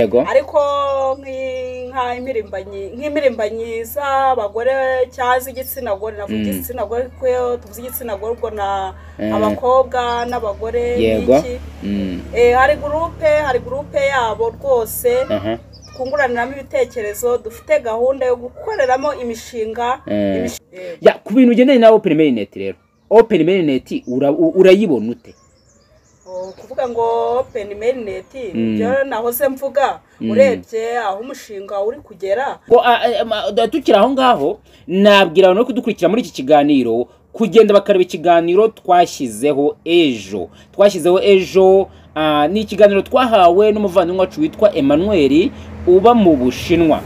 yego ariko nk'i- nka imirimbanyi nk'imirimbanyi z'abagore cyangwa z'igitsina gore navuga Mm. igitsina gore kuko tuzi igitsina gore ubwo na Eh. abakobwa n'abagore yego n'iki. Mm, Eh, hari gurupe hari gurupe yabo rwose aha twunguraniramo ibitekerezo dufite gahunda yo gukoreramo imishinga Eh. imishi- eh, ya ku bintu ugendanye na open marinette rero open marinette ura- u- urayibona ute o, kuvuga ngo open mainnet Mm. nibyo nahoze mvuga Mm. urebye aho umushinga uri kugera ngo a- a- ma- da- tukiri aho ngaho nabwira abantu no kudukurikira muri iki kiganiro kugenda bakareba ikiganiro twashyizeho ejo twashyizeho ejo ah, ni ikiganiro twahawe n'umuvandimwe wacu witwa Emmanuel uba mu bushinwa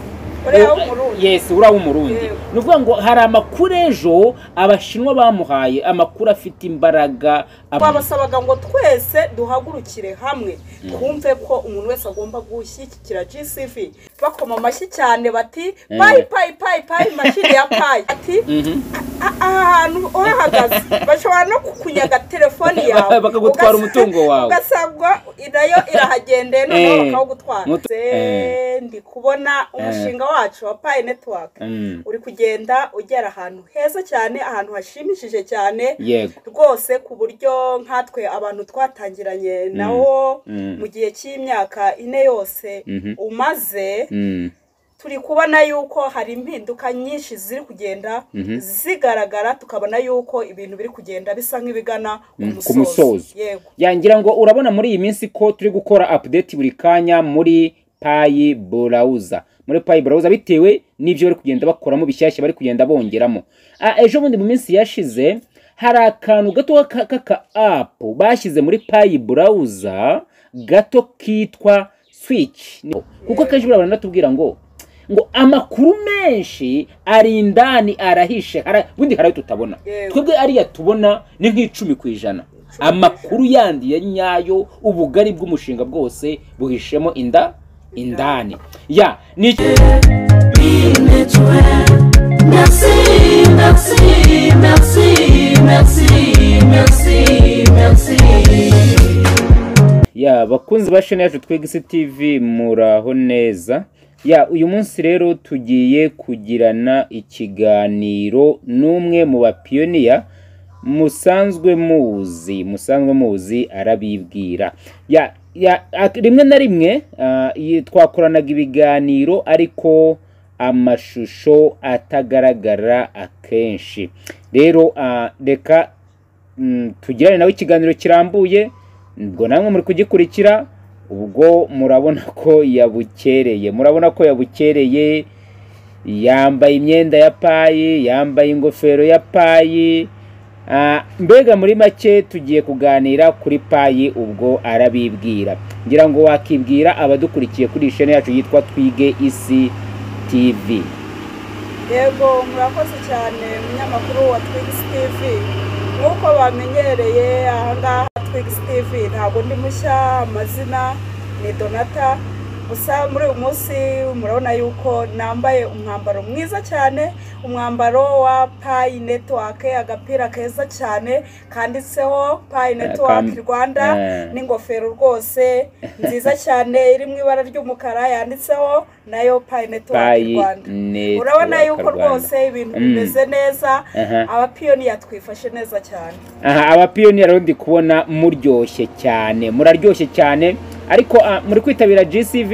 uriya w'umurundi yesi uriya w'umurundi Yego. ni ukuvuga ngo hari amakuru ejo abashinwa bamuhaye amakuru afite imbaraga ab- twabasabaga ngo twese duhagurukire hamwe twumve ko umuntu wese agomba gushyigikira gcv bakoma amashyi cyane bati payi payi payi payi mashini ya payi ati Mhm. "A- aha hantu uhahagaze bashobora no kukunyaga telefoni yawe Bakagutwara Ugasa- umutungo wawe. ugasanga nayo irahagendeye noneho Eh. bakawugutwara Mutu- Se, eh. ndi kubona umushinga wacu wa payi netiwaka Mm, uri kugenda ugera ahantu heza cyane ahantu hashimishije cyane yego rwose ku buryo nkatwe abantu twatangiranye nawo Mm. mu gihe cy'imyaka ine yose Mhm. umaze Mm, turi kubona yuko hari impinduka nyinshi ziri kugenda Mhm. zigaragara tukabona yuko ibintu biri kugenda bisa nk'ibigana Mm, ku ku musozo musozo. yego yangira ngo urabona muri iyi minsi ko turi gukora update buri kanya muri payi burawuza muri payi burawuza bitewe n'ibyo bari kugenda bakoramo bishyashya bari kugenda bongeramo Ah, ejo bundi mu minsi yashize hari akantu gato ka- k'aka apu bashyize muri payi burawuza gato kitwa switch kuko akenshi buriya abantu batubwira ngo ngo amakuru menshi ari indani arahishe hara- bundi hari ayo tutabona Yego. twebwe ariya tubona ni nk'icumi ku ijana amakuru yandi ya nyayo ubugari bw'umushinga bwose buhishemo inda indani ya ni iki- Merci, merci, merci, merci, merci, merci. ya bakunzi ba shene yacu twegisi tv muraho neza ya uyu munsi rero tugiye kugirana ikiganiro n'umwe mu bapiyoniya musanzwe muzi musanzwe muzi arabibwira ya ya ak- rimwe na rimwe ah, iyi- twakoranaga ibiganiro ariko amashusho atagaragara akenshi rero ah, reka mm, tugirane nawe ikiganiro kirambuye ubwo namwe muri kugikurikira ubwo murabona ko yabukereye murabona ko yabukereye yambaye imyenda ya payi yambaye ingofero ya payi Ah, mbega muri make tugiye kuganira kuri payi ubwo arabibwira ngira ngo wakibwira abadukurikiye kuri iyi shene yacu yitwa twige isi tv yego murakoze cyane umunyamakuru wa twigisi tv nk'uko bamenyereye ahangaha twigisi tv ntabwo ndi mushya amazina ni donata gusa muri uyu munsi murabona yuko nambaye umwambaro mwiza cyane umwambaro wa payi netiwake agapira keza cyane kanditseho payi netiwake rwanda eh. n'ingofero rwose nziza cyane iri mu ibara ry'umukara yanditseho nayo payi netiwake payi rwanda network urabona yuko Rwanda. rwose ibintu Mm. bimeze neza Aha. abapiyoniya twifashe neza cyane aha abapiyoneri rero ndi kubona muryoshye cyane muraryoshye cyane ariko ah, muri kwitabira gcv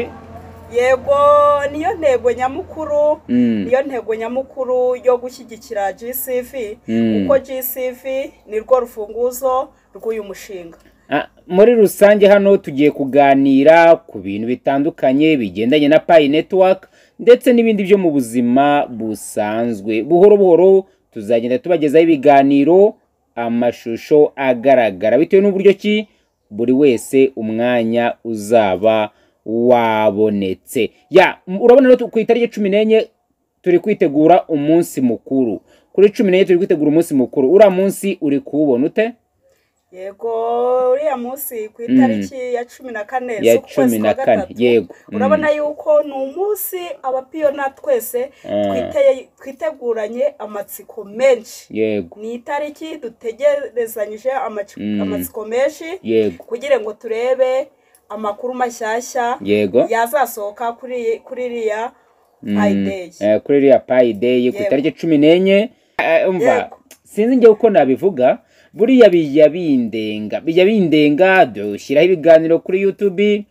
yego niyo ntego nyamukuru Mm. niyo ntego nyamukuru yo gushyigikira gcv Mm. kuko gcv ni rwo rufunguzo rw'uyu mushinga Ah, muri rusange hano tugiye kuganira ku bintu bitandukanye bigendanye na payi netiwaka ndetse n'ibindi byo mu buzima busanzwe buhoro buhoro tuzagenda tubagezaho ibiganiro amashusho agaragara bitewe n'uburyo ki buri wese umwanya uzaba wabonetse ya m- urabona rero ku itariki cumi n'enye turi kwitegura umunsi mukuru kuri cumi n'enye turi kwitegura umunsi mukuru uriya munsi uri kuwubona ute yego uriya munsi ku itariki ya cumi na kane Ya z'ukwezi cumi kwa na kane, gatatu yego. Mm. urabona yuko ni umunsi abapiyona twese Ah. twite- twiteguranye amatsiko menshi yego ni itariki dutegerezanyije amaci- Mm. amatsiko menshi yego kugira ngo turebe amakuru mashyashya yego yazasohoka kuri kuri iriya payideyi Eh, kuri iriya payideyi ku Yego. itariki cumi n'enye Eh, umva Yego. sinzi njyewe uko nabivuga buriya bijya bindenga bijya bindenga dushyiraho ibiganiro kuri youtube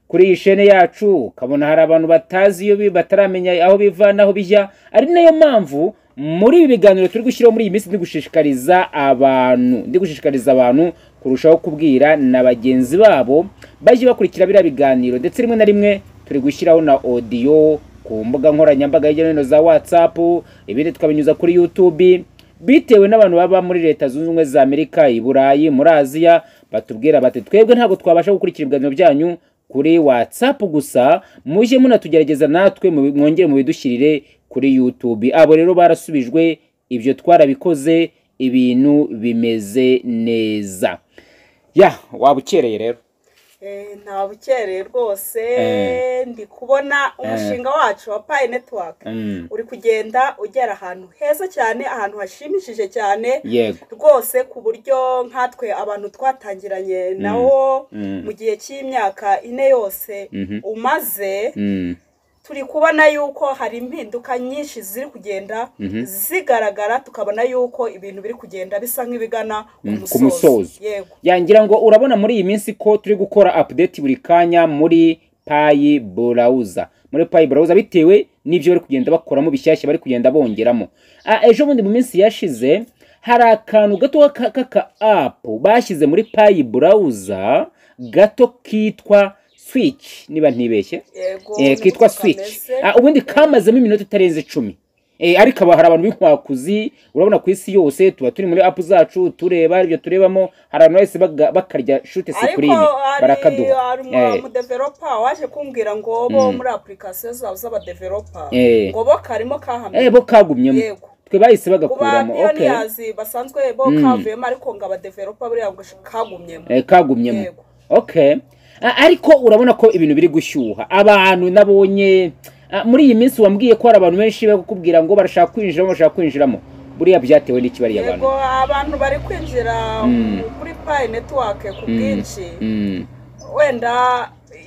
kuri iyi shene yacu ukabona hari abantu batazi iyo bi- bataramenya aho biva n'aho bijya ari nayo mpamvu muri ibi biganiro turi gushyiraho muri iyi minsi ndi gushishikariza abantu ndi gushishikariza abantu kurushaho kubwira na bagenzi babo bajye bakurikira biriya biganiro ndetse rimwe na rimwe turi gushyiraho na odiyo ku mbuga nkoranyambaga hirya no hino za whatsapp ibindi tukabinyuza kuri youtube bitewe n'abantu baba muri leta zunze ubumwe za amerika i burayi muri aziya batubwira bati twebwe ntabwo twabasha gukurikira ibiganiro byanyu kuri whatsapp gusa mujye munatugerageza natwe mubi- mwongere mubidushyirire kuri youtube abo rero barasubijwe ibyo twarabikoze ibintu bimeze neza ya waba ukereye rero Eh, nta bukereye rwose Eh. ndi kubona umushinga wacu wa payi netiwaka Mm, uri kugenda ugera ahantu heza cyane ahantu hashimishije cyane yego rwose ku buryo nkatwe abantu twatangiranye nawo Mm. mu gihe cy'imyaka ine yose Mhm. umaze Mm, turi kubona yuko hari impinduka nyinshi ziri kugenda zigaragara tukabona yuko ibintu biri kugenda bisa nk'ibigana Mm, ku ku musozo. musozo yego yangira ngo urabona muri iyi minsi ko turi gukora update buri kanya muri payi burawuza muri payi burawuza bitewe n'ibyo bari kugenda bakoramo bishyashya bari kugenda bongeramo Ah, ejo bundi mu minsi yashize hari akantu gato ka- k'aka apu bashyize muri payi burawuza gato kitwa switch niba ntibeshye yego Eh, niko kitwa kameze. switch Ah, ubundi kamazemo iminota itarenze icumi Eh, ariko aba hari abantu b'inkwakuzi urabona ku isi yose tuba turi muri apu zacu tureba ibyo turebamo hari abantu bahise baga- bakarya shute ariko sikurine hari barakaduha hari Eh, umudevelopa waje kumbwira ngo bo muri apurikasiyo zabo z'abadevelopa Eh. ngo bo karimo kahamenye eh, bo kagumyemo Yego. twe bahise ku ba bagakuramo okay. piyoniyazi basanzwe bo kavuyemo ariko ngo abadevelopa buriya ngo kagumyemo Eh, kagumyemo Yego. okay A- ariko urabona ko ibintu biri gushyuha abantu nabonye ah, muri iyi minsi wambwiye ko hari abantu benshi bari kukubwira ngo barashaka kwinjiramo barashaka kwinjiramo buriya byatewe n'iki bariya yego bantu abantu bari kwinjira kuri payi netiwake ku bwinshi Mm. wenda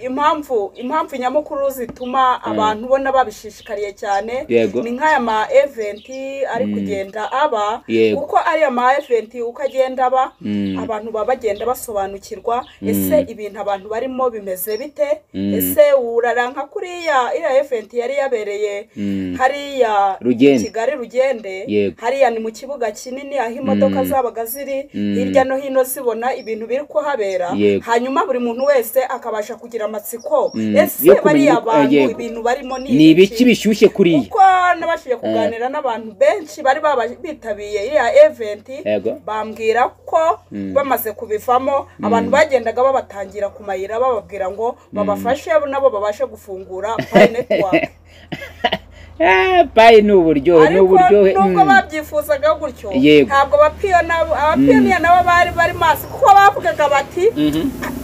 impamvu impamvu nyamukuru zituma abantu ubona babishishikariye cyane Yego. ni nk'aya ma eventi ari kugenda aba Yego. uko ariya ma eventi uko agenda aba Mm. abantu baba bagenda basobanukirwa ese ibintu abantu barimo bimeze bite Mm. ese uraranka kuriya iriya eventi yari yabereye Mm. hariya Rugende. kigali rugende Yego. hariya ni mu kibuga kinini aho imodoka zabaga ziri hirya no hino zibona ibintu biri kuhabera Yego. hanyuma buri muntu wese akabasha kugira amatsiko Mm, yo ese kumenya bariya uko- bantu yego. ibintu barimo ni ibiki bishyushye kuriya kuko nabashije kuganira n'abantu benshi bari baba bitabiriye iriya eventi Yego. bambwira ko bamaze kubivamo abantu bagendaga babatangira ku mayira bababwira ngo babafashe nabo babashe gufungura payi netiwake Ah, payi ni uburyohe ni ariko uburyohe nubwo mm. babyifuzaga gutyo Yego. ntabwo abapiyona- abapiyoniya nabo bari bari maso kuko bavugaga bati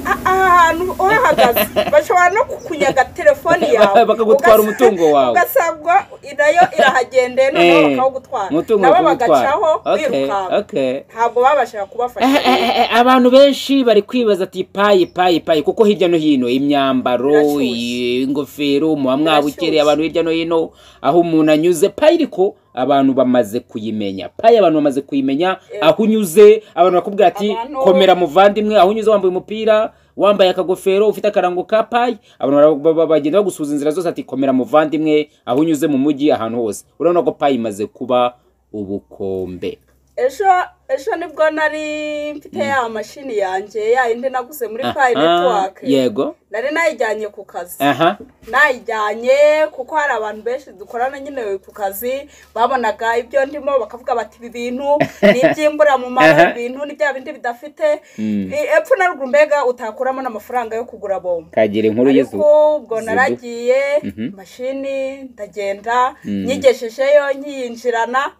"A- aha hantu uhahagaze bashobora no kukunyaga telefoni yawe Bakagutwara Ugasa- umutungo wawe. ugasanga nayo irahagendeye noneho Eh, bakawugutwara umutungo nabo bakawutwara. bagacaho Okay, birukanka okay. ntabwo babashaga kubafasha Eh, eh, eh, abantu benshi bari kwibaza ati payi payi payi kuko hirya no hino imyambaro Birashyushye. i- ingofero muba mwabukereye Birashyushye. abantu hirya no hino aho umuntu anyuze payi ariko abantu bamaze kuyimenya payi abantu bamaze kuyimenya aho unyuze abantu bakubwira ati Abantu- komera muvandimwe aho unyuze wambaye umupira wambaye akagofero ufite akarango ka payi abantu bara- ba- ba- bagenda bagusuhuza inzira zose ati komera muvandimwe aho unyuze mu mujyi ahantu hose urabona ko payi imaze kuba ubukombe ejo ejo nibwo nari mfite ya mashini yanjye ya yindi naguze muri payi Aha, netiwake yego nari nayijyanye ku kazi aha nayijyanye kuko hari abantu benshi dukorana nyine ku kazi babonaga ibyo ndimo bakavuga bati ibi bintu ni iby'imbura mu Aha. mara ibintu ni bya bindi bidafite I- epfo na ruguru mbega utakuramo n'amafaranga yo kugura bombo kagira inkuru yezu ariko ubwo naragiye mashini ndagenda nyigeshejeyo nkiyinjirana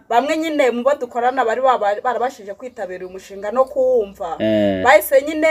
bamwe nyine mu bo dukorana bari baba- barabashije kwitabira uyu mushinga no kuwumva Eh. bahise nyine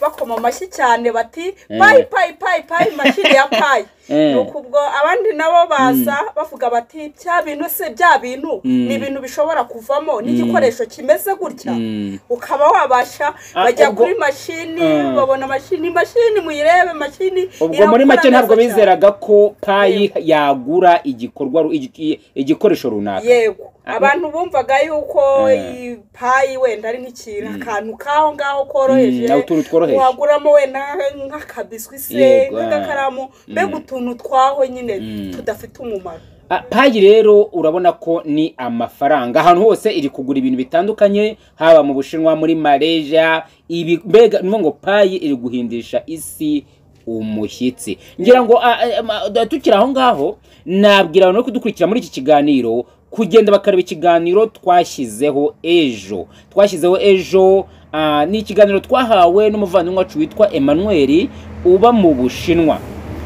bakoma amashyi cyane bati payi payi payi payi mashini ya payi Eh. nuko ubwo abandi nabo baza bavuga bati bya bintu se bya bintu ni ibintu bishobora kuvamo n'igikoresho kimeze gutya Mm. ukaba wabasha Ah, bajya ubwo- kuri mashini Ah. babona mashini mashini muyirebe mashini ubwo irakora muri make neza ntabwo cyane. bizeraga ko payi yagura igikorwa ru- igi- igikoresho runaka yego abantu bumvaga yuko Eh. ipayi wenda ari nk'ikintu akantu k'aho ngaho koroheje Mm, naho utuntu tworoheje. waguramo wenda nk'akabiswi se Yego, nk'agakaramu mbega utuntu twaho nyine tudafite umumaro Ah, payi rero urabona ko ni amafaranga ahantu hose iri kugura ibintu bitandukanye haba mu bushinwa muri malaysia ibi mbega ni ukuvuga ngo payi iri guhindisha isi umushyitsi ngira ngo ah, eh, ma- da- tukiri aho ngaho nabwira abantu bari kudukurikira muri iki kiganiro kugenda bakareba ikiganiro twashyizeho ejo twashyizeho ejo ah, ni ikiganiro twahawe n'umuvandimwe wacu witwa emmanuel uba mu bushinwa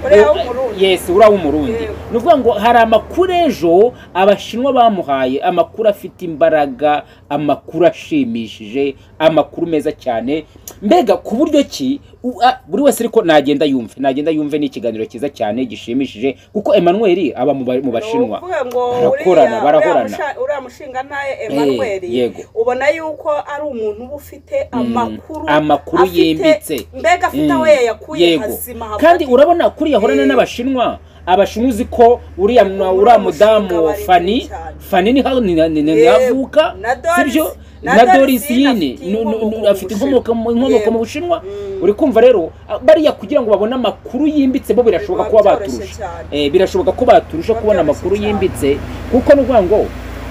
uriya w'umurundi yes uriya w'umurundi Yego. ni ukuvuga ngo hari amakuru ejo abashinwa bamuhaye amakuru afite imbaraga amakuru ashimishije amakuru meza cyane mbega ku buryo ki u- a- buri wese ariko nagenda yumve nagenda yumve ni ikiganiro cyiza cyane gishimishije kuko emmanuel aba mu ba- mu bashinwa Ni ukuvuga barakorana ngo uriya- barahorana. uriya musha- uriya mushinga nawe emmanuel Eh, yego. ubona yuko ari umuntu uba ufite amakuru amakuru afite- yimbitse. mbega afite aho Mm, yayakuye hazima haba kandi urabona kuriya ahorana Eh. n'abashinwa abashinwa uzi ko uriya Yego, mwa- muri uriya uwo mushinga mudamu bari fani cyane. fani ni hano Yego, navuka na Doris- sibyo na na Doris dorisi yine yine afite nu- nu- inkomoko nu- mu afite inkomoko mu- inkomoko Yego. mu bushinwa Mm. uri kumva rero ah, bariya kugira ngo babone amakuru yimbitse bo birashoboka Biba kuba byoroshye baturusha cyane. Eh, birashoboka ko baturusha Biba kubona byoroshye amakuru cyane. yimbitse kuko ni ukuvuga ngo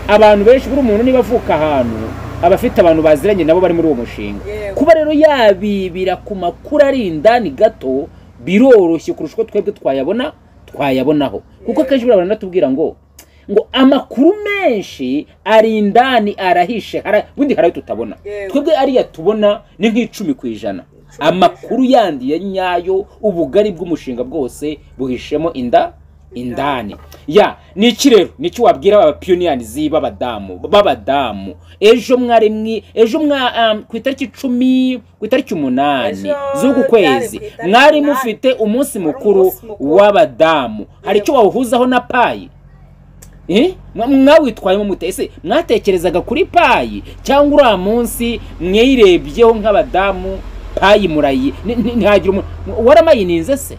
abantu benshi buri umuntu niba avuka ahantu aba afite abantu baziranye nabo bari muri uwo mushinga Yego. kuba rero yabibira ku makuru ari indani gato biroroshye kurusha uko twebwe twayabona twayabonaho kuko akenshi buriya abantu batubwira ngo ngo amakuru menshi ari indani arahishe hara- ubundi hari ayo tutabona Yego. twebwe ariya tubona ni nk'icumi ku ijana amakuru yandi ya nyayo ubugari bw'umushinga bwose buhishemo inda indani ya ni iki rero ni iki wabwira abapiyoniyanizi b'abadamu b'abadamu ejo mwari mwi ejo mwa um, ku itariki icumi ku itariki umunani Ejo z'uku kwezi byari ku itariki mwari umunani. mufite umunsi Wari mukuru umunsi mukuru. w'abadamu hari icyo wawuhuzaho na payi Eh? Mwa- mwawitwayemo mute ese mwatekerezaga kuri payi cyangwa uriya munsi mwayirebyeho nk'abadamu payi murayi ni- ni- ntihagira umuntu waramayininze se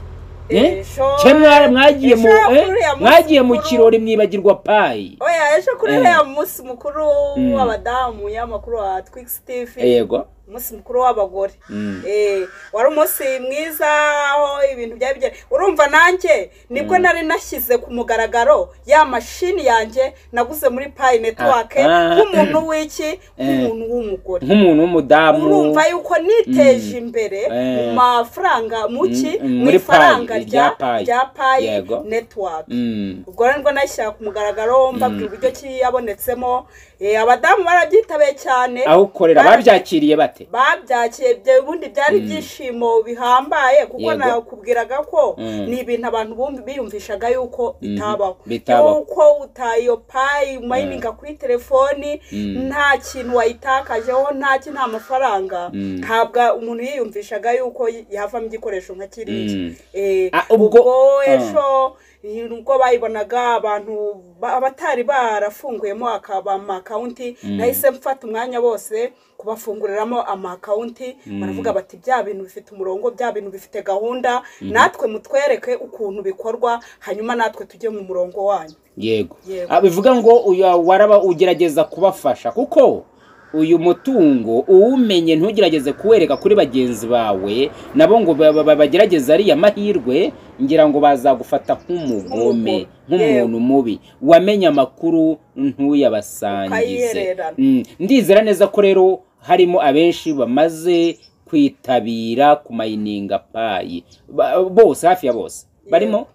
Eh? Ejo- Cye mwa- mwagiye mu ejo eh? uriya munsi mwagiye mu mukuru- kirori mwibagirwa payi oya ejo kuri Eh. uriya munsi mukuru Mm. w'abadamu y'amakuru wa twix tv yego umunsi mukuru w'abagore Mm. Eh, wari umunsi mwiza aho ibintu byari bigera urumva nanjye nibwo nari nashyize ku mugaragaro ya mashini yanjye naguze muri payi netiwake Ah, ah. nk'umuntu w'iki nk'umuntu w'umugore nk'umuntu w'umudamu urumva yuko niteje imbere Eh. mu mafaranga mu ki Mm, mm, mu muri Pai, ifaranga irya rya Pai. rya payi Yego. netiwaka Mm. ubwo rero nibwo nashyira ku mugaragaro mbabwira uburyo ki yabonetsemo Eh, abadamu barabyitabiye cyane aho ukorera Bara- babyakiriye bate babyakiye ibyo ubundi byari ibyishimo bihambaye kuko Yego. nakubwiraga ko Mm. ni ibintu abantu bumva biyumvishaga yuko bitabaho bitabaho. yuko utayo payi mayininga kuri telefoni nta kintu wayitakajeho nta ki nta mafaranga ntabwo umuntu yiyumvishaga yuko yavamo igikoresho nka kiriya Mm. Eh, Ah, ubwo- ubwo ejo nubwo bayibonaga abantu ba- abatari barafunguyemo akaba amakawunti nahise mfata umwanya bose kubafunguriramo amakawunti baravuga bati bya bintu bifite umurongo bya bintu bifite gahunda natwe mutwereke ukuntu bikorwa hanyuma natwe tujye mu murongo wanyu yego Yego. Ah, bivuga ngo uyu waraba ugerageza kubafasha kuko uyu mutungo uwumenye ntugerageze kuwereka kuri bagenzi bawe nabo ngo ba- ba- ba- bagerageze ariya mahirwe ngira ngo bazagufata nk'umugome nk'umuntu mubi wamenye amakuru ntuyabasangize Ukayihererana. Mm, ndizera neza ko rero harimo abenshi bamaze kwitabira ku mayininga payi Ba- bose hafi ya bose barimo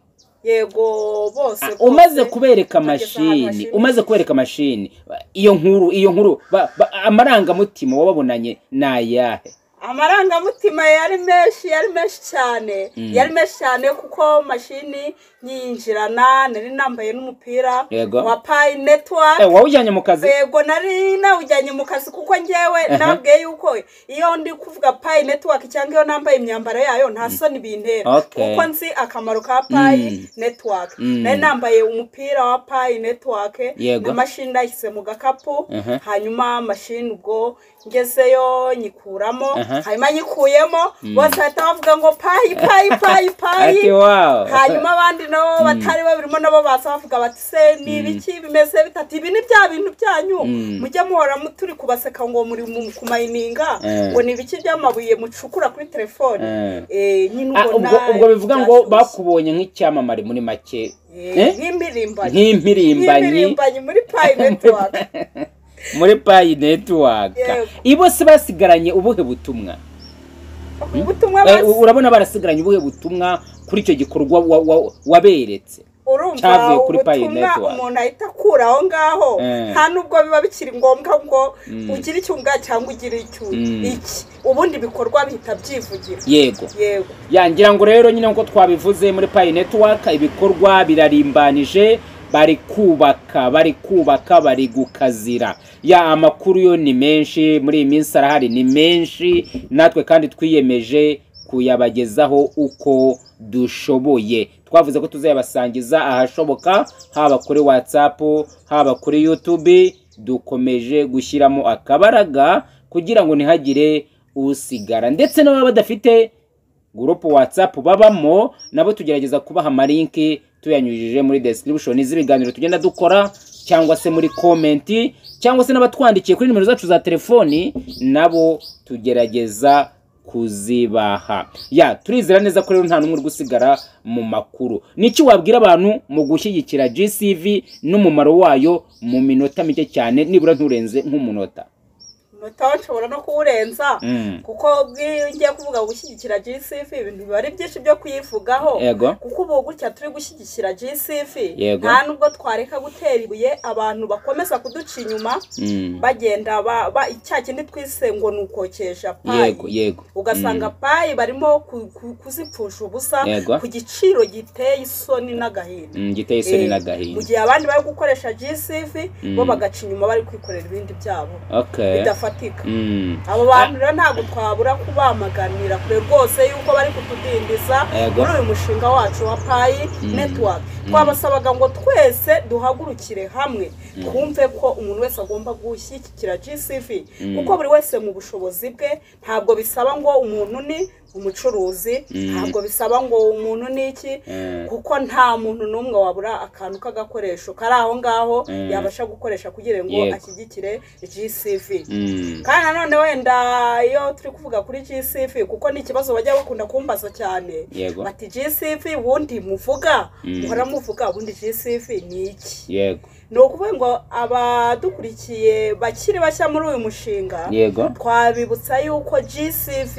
yego bose Ah, umaze rwose. kubereka Bageze ahantu mashini bashimishije. umaze kubereka mashini iyo nkuru iyo nkuru ba- ba- amarangamutima wababonanye ni ayahe amarangamutima yari menshi yari menshi cyane yari menshi cyane kuko mashini nyinjirana nari nambaye n'umupira Yego. wa payi netiwake Eh, wawujyanye mu kazi yego nari nawujyanye mu kazi kuko ngewe nabwiye yuko iyo ndi kuvuga payi netiwaki cyangwa iyo nambaye imyambaro yayo nta soni bintera Okay. kuko nzi akamaro ka payi netiwaki Mm. nari nambaye umupira wa payi netiwaki Yego. na mashini nayishyize mu gakapu Uh-huh. hanyuma mashini ubwo ngezeyo nyikuramo Uh-huh. hanyuma nyikuyemo bose bahita bavuga ngo payi payi payi ati payi wawu hanyuma abandi nabo batari babirimo nabo baza bavuga bati se ni ibiki bimeze bitatu ibi ni bya bintu byanyu Mm. mujye muhora mu- turi kubaseka ngo muri mu- kumayininga Eh. ngo ni ibiki by'amabuye mucukura kuri telefone Eh. Eh, nyine Ah, ubwo ubwo nawe ubwo bivuga ngo byashyushye. bakubonye nk'icyamamare muri make Eh, Eh? nk'impirimbanyi nk'impirimbanyi nk'impirimbanyi muri payi netiwaka muri payi netiwaka Yego. bose basigaranye ubuhe butumwa ubutumwa Eh, basi- urabona barasigaranye ubuhe butumwa kuri icyo gikorwa wa- wa- waberetse urumva cyavuye kuri Pi ubutumwa Network. umuntu ahita akura aho ngaho Eh. nta nubwo biba bikiri ngombwa ngo Mm. ugire icyunga cyangwa ugire icyu Mm. iki ubundi ibikorwa bihita byivugira yego yego yangira ngo rero nyine nk'uko twabivuze muri payi netiwaka ibikorwa birarimbanije bari kubaka bari kubaka bari gukazira ya amakuru yo ni menshi muri iyi minsi arahari ni menshi natwe kandi twiyemeje kuyabagezaho uko dushoboye twavuze ko tuzayabasangiza ahashoboka haba kuri whatsapp haba kuri youtube dukomeje gushyiramo akabaraga kugira ngo ntihagire usigara ndetse n'ababa badafite gurupu watsapu babamo nabo tugerageza kubaha amalinki tuyanyujije muri description z'ibiganiro tugenda dukora cyangwa se muri komenti cyangwa se n'abatwandikiye kuri nimero zacu za telefoni nabo tugerageza kuzibaha ya turizera neza ko rero nta n'umwe uri gusigara mu makuru niki wabwira abantu mu gushyigikira GCV n'umumaro wayo mu minota mike cyane nibura nturenze nk'umunota umunota we nshobora no kuwurenza Mm. kuko bw'iyo ugiye kuvuga gushyigikira gcf ibintu biba ari byinshi byo kuyivugaho ego kuko ubu gutya turi gushyigikira gcf Yego. nta nubwo twareka gutera ibuye abantu bakomeza kuduca inyuma Mm. bagenda ba- ba- cya kindi twise ngo ni ukokesha payi yego yego ugasanga payi barimo ku- ku- kuzipfusha ubusa Yego. ku giciro giteye isoni n'agahinda Mm, giteye isoni Eh, n'agahinda mu gihe abandi bari gukoresha gcf bo Mm. bagaca inyuma bari kwikorera ibindi byabo okay bidafatika Mm. abo bantu rero ntabwo twabura kubamaganira kure rwose yuko bari kutudindiza Yego. muri uyu mushinga wacu wa payi network twabasabaga ngo twese duhagurukire hamwe twumve ko umuntu wese agomba gushyigikira gcv kuko buri wese mu bushobozi bwe ntabwo bisaba ngo umuntu ni umucuruzi ntabwo bisaba ngo umuntu ni iki Mm. kuko nta muntu n'umwe wabura akantu k'agakoresho kari aho ngaho Mm. yabasha gukoresha kugira ngo Yego. ashyigikire gcv Mm. kandi nanone wenda iyo turi kuvuga kuri gcf kuko ni ikibazo bajya bakunda kumbaza cyane Yego. bati gcf ubundi muvuga muhora muvuga ubundi gcf ni iki yego ni ukuvuga ngo abadukurikiye bakiri bashya muri uyu mushinga yego twabibutsa yuko gcv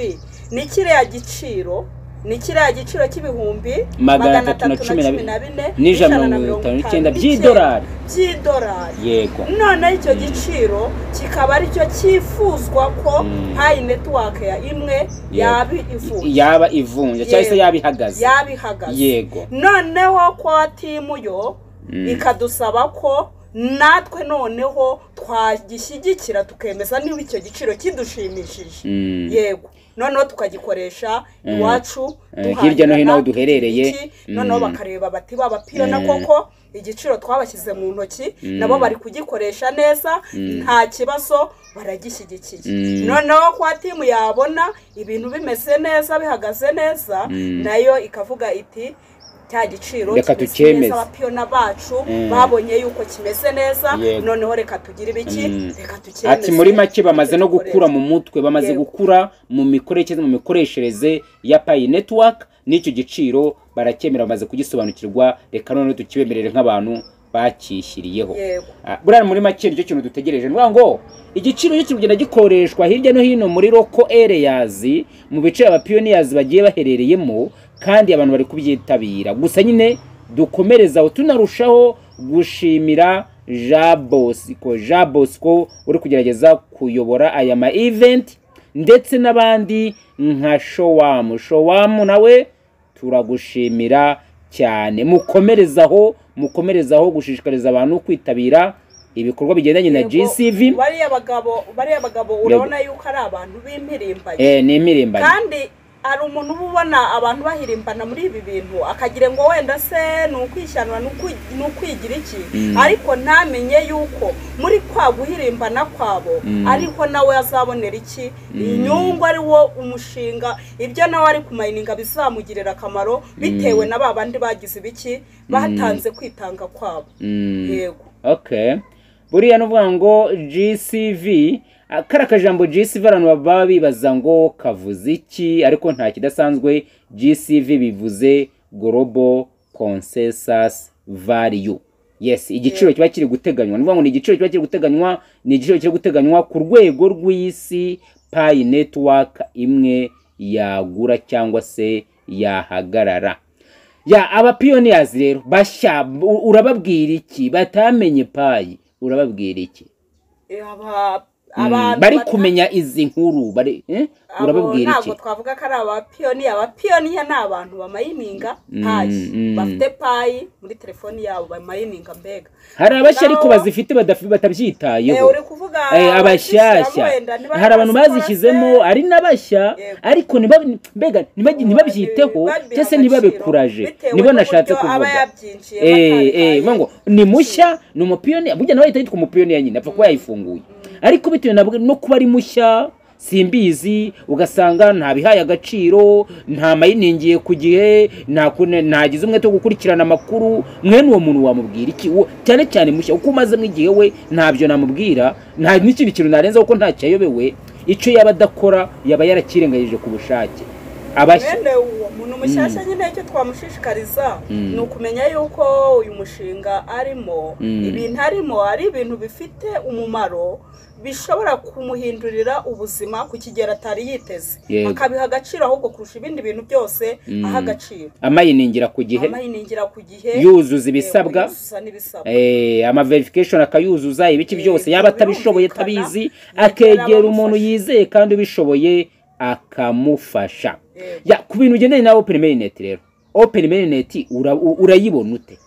ni kiriya giciro ni kiriya gitero cy'ibihumbi Magana atatu na cumi na bine n'ijana n'ijana na mirongo itanu mirongo n'icyenda itanu by'idolari. by'idolari yego noneho icyo giciro kikaba aricyo cyifuzwa ko payi netiwake ya imwe yaba ivuye yaba ivunja cyangwa se Yego. yaba ihagaze yaba ihagaze Yego. noneho kwa timuyo ikadusaba ko natwe noneho twagishyigikira tukemeza niba icyo giciro kidushimishije Mm. yego noneho tukagikoresha iwacu Eh, hirya no hino aho duhahirana duherereye. iki, noneho Mm. bakareba bati babapirana Eh. koko igiciro twabashyize mu ntoki nabo bari kugikoresha neza nta kibazo baragishyigikiye Mm. noneho kwa timu yabona ibintu bimeze neza bihagaze neza nayo ikavuga iti cya giciro Reka kimeze tukemeze." neza, abapiyona bacu Mm. babonye yuko kimeze neza Yego. noneho reka tugire Mm. ibiki reka tukemeze ati muri make bamaze no tugikoreshe." gukura mu mutwe bamaze Yego. gukura mu mikoreshereze mu mikoreshereze ya payi netiwaka n'icyo giciro barakemera bamaze kugisobanukirwa reka noneho tukibemerere nk'abantu bakishyiriyeho yego Ah, buriya muri make nicyo kintu dutegereje ni ngo igiciro cyo kigenda gikoreshwa hirya no hino muri roko ereyazi mu bice abapiyoniyazi bagiye baherereyemo kandi abantu bari kubyitabira gusa nyine dukomereza aho tunarushaho gushimira ja bosiko ja bosiko uri kugerageza kuyobora aya ma event ndetse n'abandi nka showamu showamu nawe turagushimira cyane mukomerezaho mukomerezaho gushishikariza abantu kwitabira ibikorwa bigendanye na gcv bariya bagabo bariya bagabo urabona yuko ari abantu b'impirimbanyi eh, ni impirimbanyi kandi hari umuntu uba ubona abantu bahirimbana muri ibi bintu akagira ngo wenda se ni ukwishyana ni ukwi- ni ukwigira iki Mm. ariko ntamenye yuko muri kwa guhirimbana kwabo Mm. ariko nawe azabonera iki inyungu ari wo umushinga ibyo nawe ari kumayininga bizamugirira akamaro bitewe na ba bandi bagize ibiki batanze kwitanga kwabo Mm. yego okay buriya nuvuga ngo gcv ah, kariya kajambo gcv abantu baba bibaza ngo kavuze iki ariko nta kidasanzwe gcv bivuze global consensus value yes igiciro kiba kiri guteganywa ni ukuvuga ngo ni igiciro kiba kiri guteganywa ni igiciro kiri guteganywa ku rwego rw'isi payi netiwaka imwe yagura cyangwa se yahagarara ya abapiyoniyazi rero bashya u- urababwira iki batamenye payi urababwira iki aba Mm, abantu bari bata- kumenya izi nkuru bari eh? abo urababwira iki ntabwo twavuga ko ari abapiyoniya abapiyoniya ni abantu bamayininga Mm, payi mm. bafite payi muri telefoni yabo bamayininga mbega hari abashya ariko nabo- bazifite badafi- Eh, batabyitayeho uri kuvuga Eh, abashyashya abazishyiramo wenda ntibari hari abantu bazikora se? bazishyizemo ari n'abashya Yego. ariko ntibabi- mbega ntibabi- ntibabyiteho Babiha cyangwa se ntibabe agaciro, kuraje bitewe nibo n'uburyo nashatse aba kuvuga yabyinjiye Eh, eh, ngo ni mushya ni umupiyoniya burya nawe ahita yitwa umupiyoniya nyine apfa kuba yayifunguye ariko bitewe nabwo no kuba ari mushya simbizi ugasanga nta bihaye agaciro nta mayiningiye ku gihe nta kune- ntagize umwete wo gukurikirana amakuru mwene uwo muntu wamubwira iki Uwo- cyane cyane mushya uko umazemo igihe we ntabyo namubwira nta n'ikindi kintu narenza kuko ntacyo ayobewe icyo yaba adakora yaba yarakirengagije ku bushake abashya mwene uwo muntu mushyashya nyine icyo twamushishikariza Mm. ni ukumenya yuko uyu mushinga arimo Mm. ibintu arimo ari ibintu bifite umumaro bishobora kumuhindurira ubuzima ku kigero atari yiteze Yego. akabiha agaciro ahubwo kurusha ibindi bintu byose aha agaciro amayiningira ku gihe amayiningira ku gihe yuzuza yego, ibisabwa yuzuza n'ibisabwa Eh, amaverification akayuzuza ibiki Eh, byose yaba birumvikana, atabishoboye tabizi bigera akegera umuntu bamufasha. yizeye kandi ubishoboye akamufasha Yego. ya ku bintu bigendanye na open mainnet rero open mainnet ura- u- urayibona ute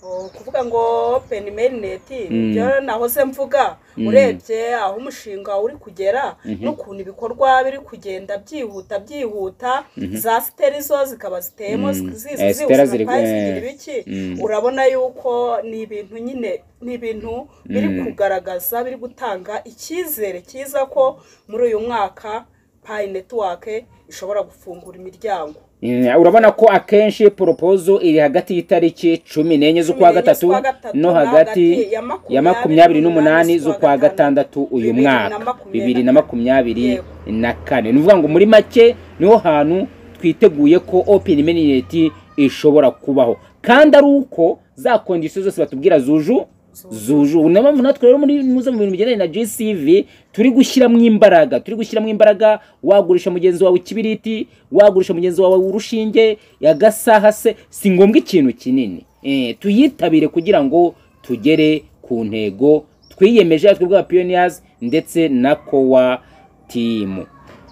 Oh, kuvuga ngo open mainnet Mm. nibyo nahoze mvuga urebye aho umushinga uri kugera n'ukuntu ibikorwa biri kugenda byihuta byihuta za siteri zo zikaba ziteyemo Mm. zizi Eh, zizi sitera ubuzima ziri- bwayo eh, zigira ibiki mm. urabona yuko ni ibintu nyine ni ibintu biri Mm. kugaragaza biri gutanga icyizere cyiza ko muri uyu mwaka payi netiwake ishobora gufungura imiryango Mm, urabona ko akenshi poropozo iri hagati y'itariki cumi n'enye z'ukwa Cumi n'enye gatatu z'ukwa gatatu no no hagati hagati ya ya makumyabiri makumyabiri n'umunani n'umunani z'ukwa z'ukwa gatandatu uyu bibiri na mwaka makumyabiri bibiri na makumyabiri Yego. na kane ni ukuvuga ngo muri make niho hantu twiteguye ko open mainnet ishobora kubaho kandi ari uko za kondisiyo zose batubwira zuju zuju niyo mpamvu natwe rero muri muze mu bintu bigendanye na gcv turi gushyiramo imbaraga turi gushyiramo imbaraga wagurisha mugenzi wawe ikibiriti wagurisha mugenzi wawe urushinge agasaha se si ngombwa ikintu kinini Eh, tuyitabire kugira ngo tugere ku ntego twiyemeje twebwe bwa pioneers ndetse na kowa timu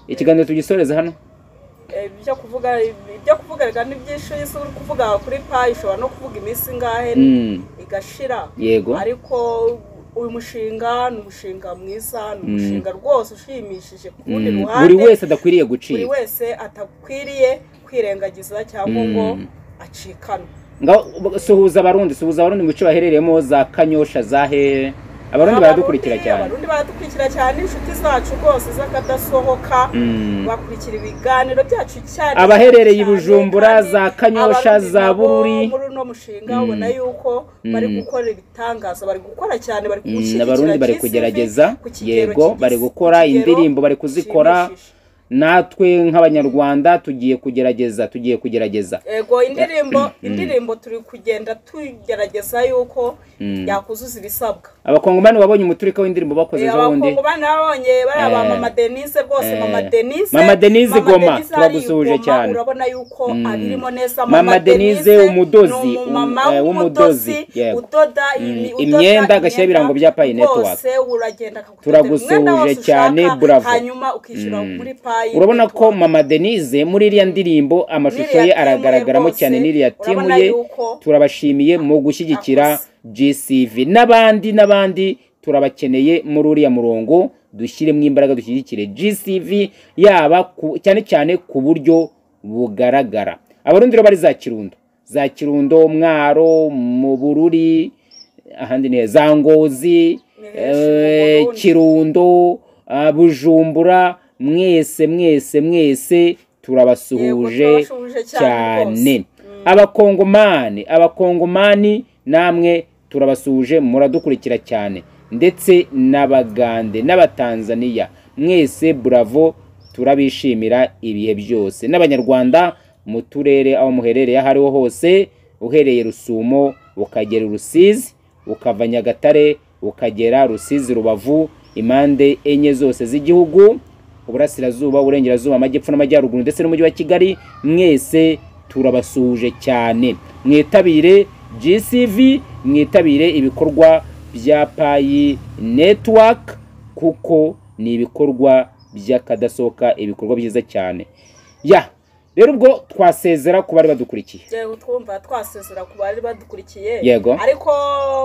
ikiganiro tugisoreza hano ibyo kuvuga ibyo kuvuga reka ni byinshi isi uri kuvuga kuri payi ushobora no kuvuga iminsi ingahe Mm, igashira yego ariko uyu mushinga ni umushinga mwiza ni umushinga rwose ushimishije ku rundi Mm, ruhande buri wese adakwiriye buri gucika wese atakwiriye kwirengagiza cyangwa ngo Mm. acikane ngaho suhuza abarundi suhuza abarundi mu bice baherereyemo za kanyosha za hehe abarundi baradukurikira cyane abarundi baradukurikira cyane inshuti zacu rwose z'akadasohoka Mm. bakurikira ibiganiro byacu cyane abaherereye i cyane, Bujumbura, kandi za Kanyosha, abarundi za nabo Bururi. muri uno mushinga Mm. ubona yuko bari gukora ibitangaza bari gukora cyane bari Mm, kuwushyigikira abarundi bari GCV kugerageza ku kigero yego kigeze- bari ku gukora kigero indirimbo bari kuzikora gishimishije. natwe nk'abanyarwanda tugiye kugerageza tugiye kugerageza ego indirimbo indirimbo turi kugenda tugerageza yuko yakuzuza ibisabwa abakongomani babonye umuturika w'indirimbo bakoze Eh, ejo bundi abakongomani babonye bariya ba Eh. mama denise rwose Eh. mama denise Mama Denise Mama Goma, Denise turagusuje arigoma, cyane. urabona yuko abirimo neza Mama Denise umudozi, ni umumama um- eh, w'umudozi w'umudozi, yego. udoda Mm, imi- udoda imyenda, agashyira ibirango bya Pi Network. rwose uragenda akagutotera Turagusuje umwenda wose cyane, ushaka, bravo. hanyuma ukishyura muri payi urabona ko mama denise muri iriya ndirimbo amashusho ye Niriya timu aragaragaramo rwose, cyane n'iriya timu urabona ye yuko turabashimiye mu gushyigikira gcv n'abandi n'abandi turabakeneye muri uriya murongo dushyiremo imbaraga dushyigikire gcv yaba ku- cyane cyane ku buryo bugaragara abarundi rero bari za kirundo za kirundo mwaro mu bururi ahandi ni za ngozi Ni eh, henshi mu Burundi. kirundo ah, bujumbura mwese mwese mwese Yego, turabasuhuje turabasuhuje cyane cyane rwose. abakongomani abakongomani namwe turabasuhuje muradukurikira cyane ndetse n'abagande n'abatanzaniya mwese buravo turabishimira ibihe byose n'abanyarwanda mu turere aho muherereye aho ariho hose uhereye rusumo ukagera i rusizi ukava nyagatare ukagera rusizi rubavu impande enye zose z'igihugu uburasirazuba uburengerazuba amajyepfo n'amajyaruguru ndetse n'umujyi wa kigali mwese turabasuhuje cyane mwitabire gcv mwitabire ibikorwa bya payi network kuko ni ibikorwa by'akadasohoka ibikorwa byiza cyane ya rero ubwo twasezera ku bari badukurikiye Yewe twumva twasezera ku bari badukurikiye Yego. ariko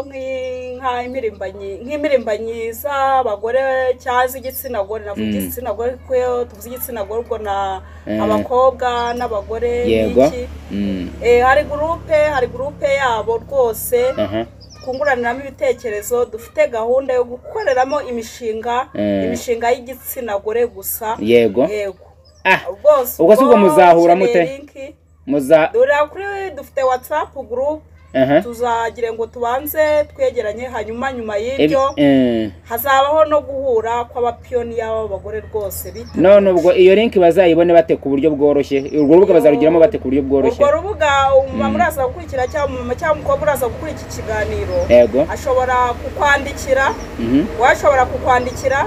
nk'i- nka imirimbanyi nk'imirimbanyi z'abagore cyangwa z'igitsina gore navuga Mm. igitsina gore kuko iyo tuvuze igitsina gore ubwo na Eh. abakobwa n'abagore yego n'iki. Mm, Eh, hari gurupe hari gurupe yabo rwose aha twunguraniramo ibitekerezo dufite gahunda yo gukoreramo imishinga Eh. imishinga y'igitsina gore gusa yego yego ah rwose Ubwo si ubwo ubwo muzahura mute? ukeneye linki, muza dore kuri dufite whatsapp group aha tuzagire ngo tubanze twegeranye hanyuma nyuma Ebi- y'ibyo eh. hazabaho no guhura kw'abapiyoniya b'abagore rwose bita none ubwo iyo linki bazayibone bate ku buryo bworoshye urwo rubuga bazarugiramo bate ku buryo bworoshye urwo rubuga umumama uraza gukurikira cyangwa umumama cyangwa umukobwa uraza gukura iki kiganiro yego ashobora kukwandikira mhm. wowe ashobora kukwandikira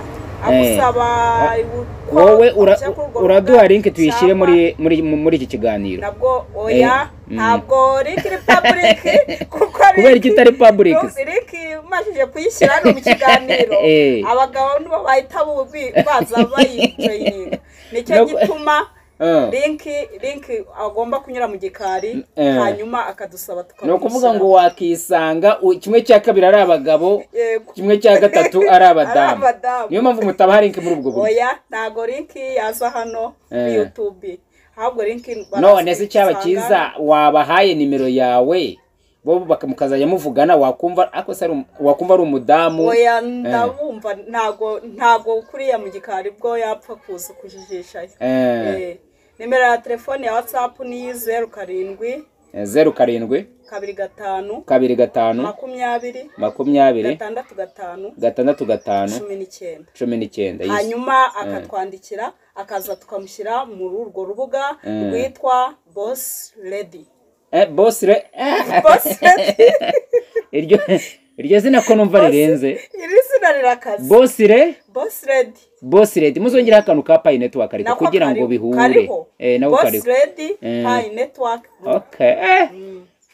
agusaba uko wowe ura- ajya kuri urwo uraduha rubuga, linki tuyishyire cyangwa muri muri muri iki kiganiro nabwo oya Eh, mm. ntabwo linki iri paburike kuko kubera linki- iki itari public Nuzi reka umajije kuyishyira hano mu kiganiro Eh. abagabo nibo bahita bubi- baza bayijoyininga nicyo No- gituma Ah. linki linki agomba kunyura mu gikari Eh. hanyuma akadusaba ni ukuvuga ngo tukamushyira. wakisanga u- kimwe cya kabiri ari abagabo Yego. kimwe cya gatatu ari abadamu Ari abadamu. niyo mpamvu mutabaha linki muri ubwo buryo oya ntabwo linki yaza hano kuri Eh. yutubi ahubwo linki baraza none se icyaba kuyisanga. cyiza wabahaye nimero yawe bo baka- mukazajya muvugana wakumva ariko se ari um- wakumva ari umudamu oya ndabumva ntago ntago kuriya mu gikari bwo yapfa kuza kujijishayo Eh, Eh, nimero ya telefone ya watsapu ni zeru karindwi zeru karindwi kabiri gatanu kabiri gatanu makumyabiri makumyabiri gatandatu gatanu gatandatu gatanu cumi n'icyenda cumi n'icyenda yes. hanyuma akatwandikira akaza tukamushyira muri urwo rubuga Mm. rwitwa bosi redi Eh, boss re eh, bosi redi iryo iryo zina ko numva rirenze iri zina rirakaze boss re bosi redi boss red muzongeraho akantu ka payi network ariko kugira ngo bihure kariho eh nako bosi kariho redi Eh. payi netiwaki okay eh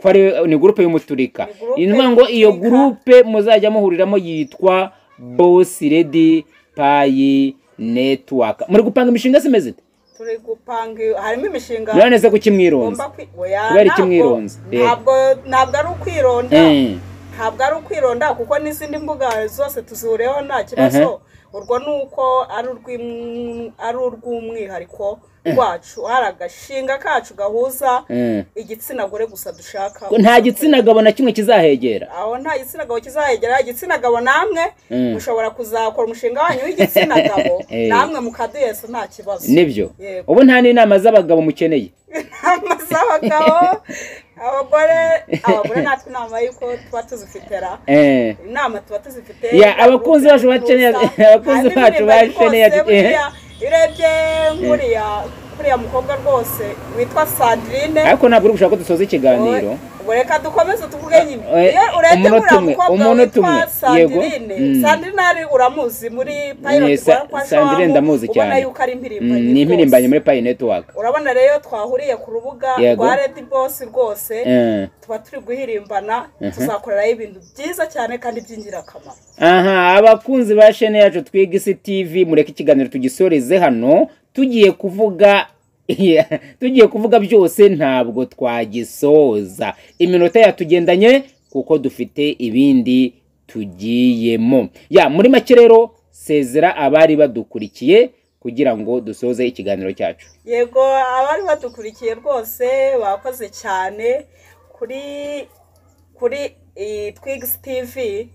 ko ari ni groupe y'umuturika Ni groupe ni ukuvuga ngo iyo y'umuturika. groupe muzajya muhuriramo yitwa boss red payi network muri gupanga imishinga se imeze ite turi gupanga harimo imishinga none se kuki mwironze tugomba kwi- oya, Kubera iki ntabwo- mwironze? Yego. ntabwo ntabwo ari ukwironda eh ntabwo ari ukwironda kuko n'izindi mbuga zose tuzihureho nta kibazo urwo ni uko ari urw'im- ari urw'umwihariko wacu ari agashinga kacu gahuza eh igitsina gore gusa dushaka nta gitsina gabo na kimwe kizahegera aho nta gitsina gabo kizahegera igitsina gabo namwe Mm. mushobora kuzakora umushinga wanyu w'igitsina gabo Eh. namwe mukaduheza nta kibazo nibyo Yego. ubu nta n'inama z'abagabo mukeneye inama z'abagabo abagore abagore natwe inama y'uko tuba tuzifitera eh inama tuba tuzifite Ya, abakunzi bacu bakeneye- abakunzi bacu bakeneye- buriya urebye nk'uriya kuriya mukobwa rwose witwa sandrine ariko ntabwo uri gushaka ko dusoza ikiganiro ubu reka dukomeze tuvuge nyine Eh, iyo urebye umunota uriya umwe, mukobwa umunota witwa umwe, yego. sandrine Mm. sandrine ari uramuzi muri Eh, pilot Sa- rwa kwa Sandrine Shawamu, ndamuzi ubona cyane. yuko ari impirimbanyi Mm, ni impirimbanyi rwose. muri payi netiwaka urabona rero twahuriye ku rubuga Yego. rwa redi bosi rwose tuba turi guhirimbana tuzakoreraho ibintu byiza cyane kandi by'ingirakamaro aha abakunzi ba shene yacu twiga isi tv mureke ikiganiro tugisoreze hano tugiye kuvuga tugiye kuvuga byose ntabwo twagisoza iminota yatugendanye kuko dufite ibindi tugiyemo ya muri make rero sezera abari badukurikiye kugira ngo dusoze ikiganiro cyacu yego abari badukurikiye rwose bakoze cyane kuri kuri iyi twigisi tivi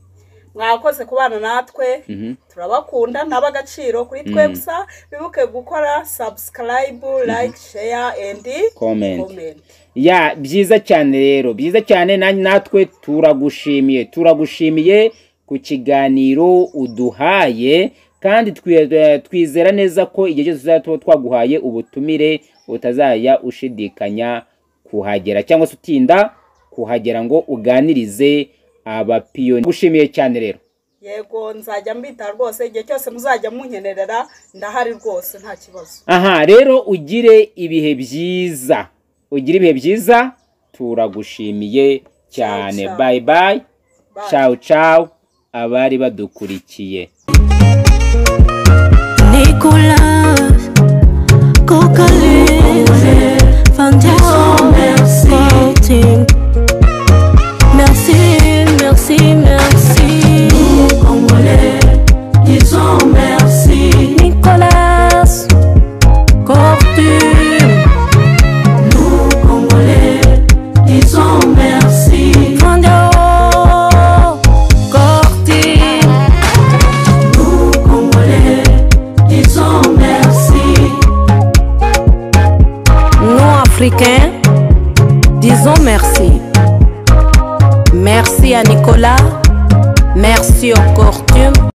mwakoze kubana natwe Mhm. turabakunda naba agaciro kuri twe gusa bibuke gukora sabusikarayibu layike sheya endi Comment. komenti ya byiza cyane rero byiza cyane na- natwe turagushimiye turagushimiye ku kiganiro uduhaye kandi twi- eh, twizera neza ko igihe cyose tuzaba tuba twaguhaye ubutumire utazajya ushidikanya kuhagera cyangwa se utinda kuhagera ngo uganirize abapiyoni gushimiye cyane rero yego nzajya mbita rwose igihe cyose muzajya munkenerera ndahari rwose nta kibazo aha rero ugire ibihe byiza ugire ibihe byiza turagushimiye cyane Ciao, ciao. bayi bayi Bye. ciao ciao abari badukurikiye Nicolas, Cocaline, Fantasme, merci, Merci, merci, merci. Congolais, disons merci. Nicolas, Cortu, Nous, Congolais, disons merci. Fandio, Corti, Nous, Congolais, disons merci. nous Africains, disons merci. Merci à Nicolas, merci au Cortu.